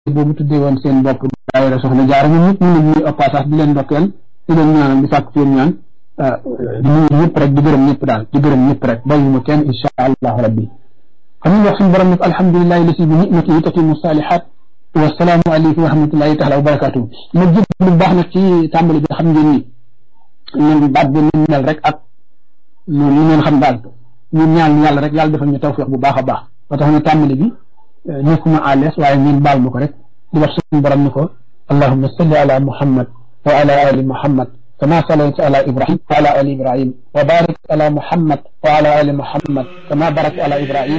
boobu tuddee woon seen bopp daayira soxna jaara ñun ñëpp ñu ne ñuy au passage di leen ndokkeel di leen ñaanal di sàkk seen ñaan di nuyu ñëpp rek di gërëm ñëpp daal di gërëm ñëpp rek bàyyi ma kenn insha allah rabbi xam nga wax suñu borom nag alhamdulilahi lasi bi nicmatihi tatimu salihat wasalaamu aleykum wa rahmatullahi taala wa barakatuhu ma jëg lu baax nag ci tàmbali bi xam ngeen ni ñun baat bi ni mel rek ak noonu li ngeen xam daal ñu ñaan yàlla rek yàlla defal ñu tawfiq bu baax a baax ba tax na tàmbali bi nekkuma à l'aise waaye ngeen baal ma ko rek di wax suñu borom ni ko allahumma salli ala muhammad wa ala ali muhammad كما صليت على إبراهيم وعلى آل إبراهيم وبارك على محمد وعلى آل محمد كما بارك على إبراهيم